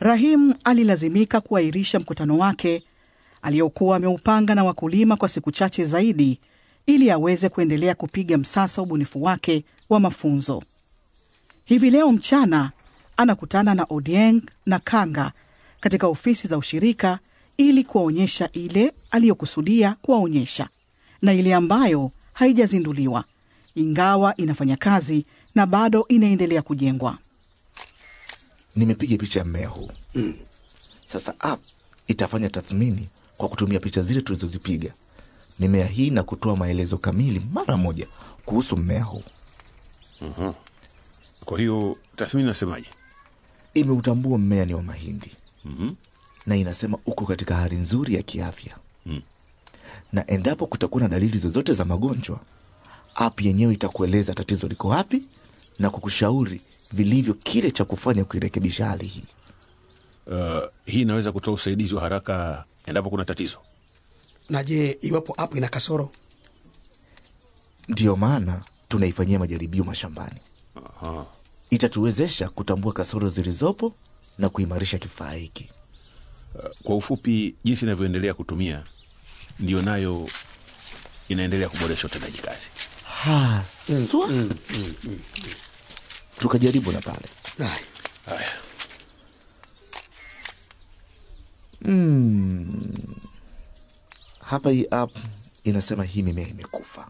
Rahim alilazimika kuahirisha mkutano wake aliokuwa ameupanga na wakulima kwa siku chache zaidi ili aweze kuendelea kupiga msasa ubunifu wake wa mafunzo. Hivi leo mchana anakutana na Odieng na Kanga katika ofisi za ushirika ili kuwaonyesha ile aliyokusudia kuwaonyesha na ile ambayo haijazinduliwa, ingawa inafanya kazi na bado inaendelea kujengwa. Nimepiga picha ya mmea huu mm. Sasa app itafanya tathmini kwa kutumia picha zile tulizozipiga mimea hii na kutoa maelezo kamili mara moja kuhusu mmea huu. Mhm. Kwa hiyo tathmini nasemaje? Imeutambua mmea ni wa mahindi Mhm. na inasema uko katika hali nzuri ya kiafya Mm. na endapo kutakuwa na dalili zozote za magonjwa, app yenyewe itakueleza tatizo liko wapi na kukushauri vilivyo kile cha kufanya kuirekebisha hali hii. Uh, hii inaweza kutoa usaidizi wa haraka endapo kuna tatizo. Na je, iwapo app ina kasoro? Ndiyo maana tunaifanyia majaribio mashambani. Aha. Itatuwezesha kutambua kasoro zilizopo na kuimarisha kifaa hiki. Uh, kwa ufupi, jinsi inavyoendelea kutumia ndiyo nayo inaendelea kuboresha utendaji kazi. Haswa tukajaribu na pale Haya. Haya, mm. Hapa hii app inasema hii mimea imekufa.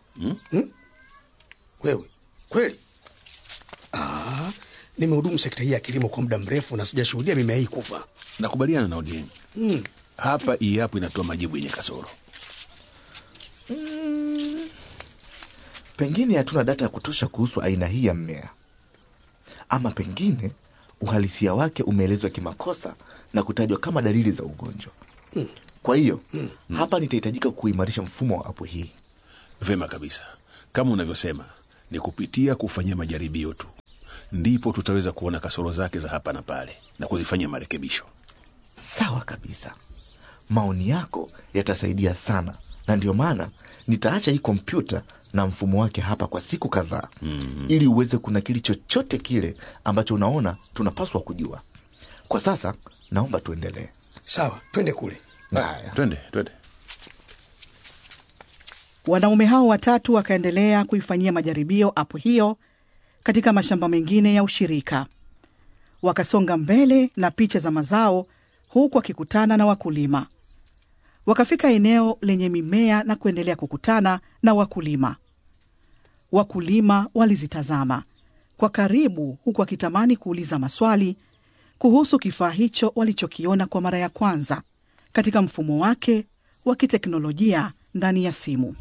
Wewe kweli? Ah, nimehudumu sekta hii ya kilimo kwa muda mrefu na sijashuhudia mimea hii kufa. nakubaliana na Odieng. Mm. Hapa hii hapo inatoa majibu yenye kasoro. Pengine hatuna data ya kutosha kuhusu aina hii ya mmea, ama pengine uhalisia wake umeelezwa kimakosa na kutajwa kama dalili za ugonjwa. Kwa hiyo hapa nitahitajika kuimarisha mfumo wa apu hii. Vema kabisa, kama unavyosema, ni kupitia kufanyia majaribio tu ndipo tutaweza kuona kasoro zake za hapa na pale na kuzifanyia marekebisho. Sawa kabisa, maoni yako yatasaidia sana, na ndio maana nitaacha hii kompyuta na mfumo wake hapa kwa siku kadhaa mm. ili uweze kunakili chochote kile ambacho unaona tunapaswa kujua. Kwa sasa naomba tuendelee. Sawa, twende kule. Haya. Twende, twende. Wanaume hao watatu wakaendelea kuifanyia majaribio apu hiyo katika mashamba mengine ya ushirika. Wakasonga mbele na picha za mazao, huku wakikutana na wakulima. Wakafika eneo lenye mimea na kuendelea kukutana na wakulima. Wakulima walizitazama kwa karibu, huku wakitamani kuuliza maswali kuhusu kifaa hicho walichokiona kwa mara ya kwanza katika mfumo wake wa kiteknolojia ndani ya simu.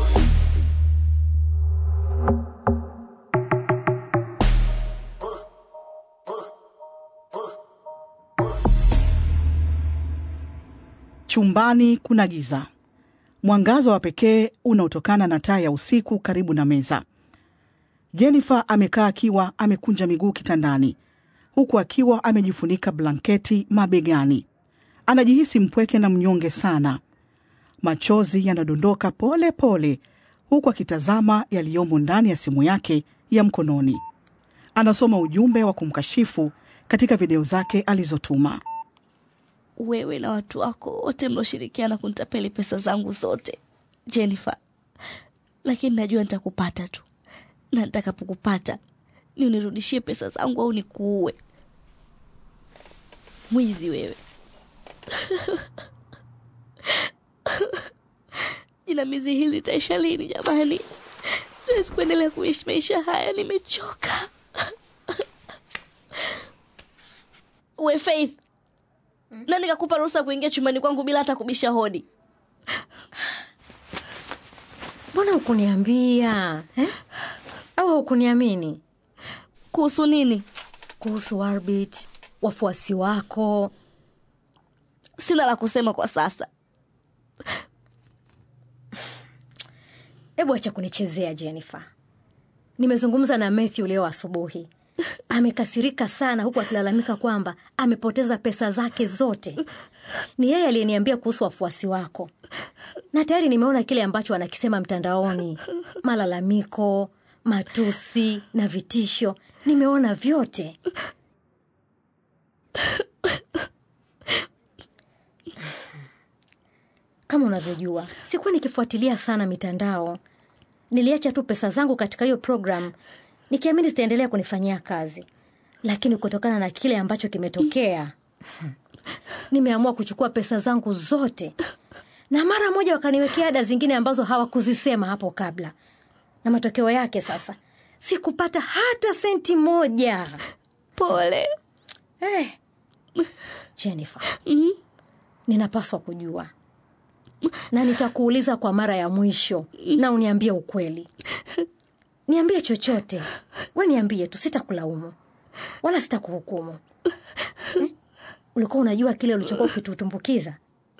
Chumbani kuna giza. Mwangaza wa pekee unaotokana na taa ya usiku karibu na meza. Jennifer amekaa akiwa amekunja miguu kitandani, huku akiwa amejifunika blanketi mabegani. Anajihisi mpweke na mnyonge sana. Machozi yanadondoka pole pole, huku akitazama yaliyomo ndani ya simu yake ya mkononi. Anasoma ujumbe wa kumkashifu katika video zake alizotuma. wewe na watu wako wote mlioshirikiana kunitapeli pesa zangu zote Jennifer, lakini najua nitakupata tu, na nitakapokupata ni unirudishie pesa zangu au nikuue. Mwizi wewe! Jinamizi hili litaisha lini jamani? Siwezi kuendelea kuishi maisha haya, nimechoka. We Faith, nani kakupa ruhusa kuingia chumbani kwangu bila hata kubisha hodi? mbona hukuniambia eh? au hukuniamini Kuhusu nini? kuhusu Warbit, wafuasi wako? Sina la kusema kwa sasa. Hebu acha kunichezea Jennifer. Nimezungumza na Matthew leo asubuhi, amekasirika sana, huku akilalamika kwamba amepoteza pesa zake zote. Ni yeye aliyeniambia kuhusu wafuasi wako, na tayari nimeona kile ambacho anakisema mtandaoni, malalamiko, matusi na vitisho. Nimeona vyote. kama unavyojua sikuwa nikifuatilia sana mitandao niliacha tu pesa zangu katika hiyo program nikiamini zitaendelea kunifanyia kazi lakini kutokana na kile ambacho kimetokea nimeamua kuchukua pesa zangu zote na mara moja wakaniwekea ada zingine ambazo hawakuzisema hapo kabla na matokeo yake sasa sikupata hata senti moja pole eh. jennifer ninapaswa kujua na nitakuuliza kwa mara ya mwisho na uniambie ukweli niambie chochote we niambie tu sitakulaumu wala sitakuhukumu eh? ulikuwa unajua kile ulichokuwa ukitutumbukiza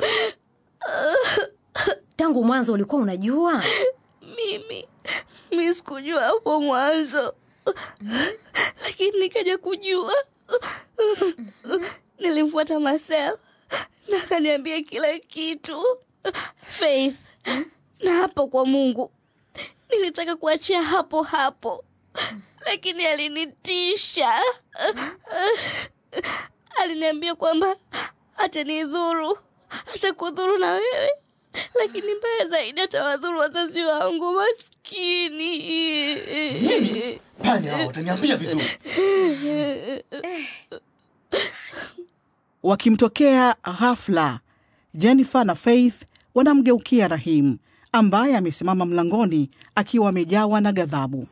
tangu mwanzo ulikuwa unajua mimi mi sikujua hapo mwanzo lakini nikaja kujua nilimfuata Marcel na akaniambia kila kitu Faith na hapo kwa Mungu nilitaka kuachia hapo hapo lakini alinitisha aliniambia kwamba atanidhuru atakudhuru na wewe lakini mbaya zaidi atawadhuru wazazi wangu maskini panya hao wataniambia vizuri Wakimtokea ghafla, Jennifer na Faith wanamgeukia Rahim ambaye amesimama mlangoni akiwa amejawa na ghadhabu.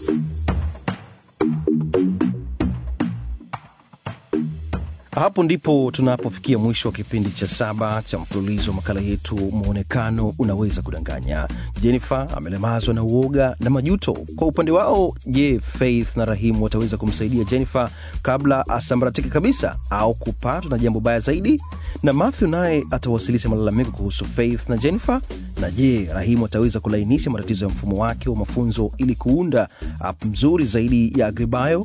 Hapo ndipo tunapofikia mwisho wa kipindi cha saba cha mfululizo wa makala yetu Mwonekano Unaweza Kudanganya. Jennifer amelemazwa na uoga na majuto. Kwa upande wao, je, Faith na Rahimu wataweza kumsaidia Jennifer kabla asambaratike kabisa au kupatwa na jambo baya zaidi? Na Matthew naye atawasilisha malalamiko kuhusu Faith na Jennifer. Na je, Rahimu ataweza kulainisha matatizo ya mfumo wake wa mafunzo ili kuunda app mzuri zaidi ya Agribayo?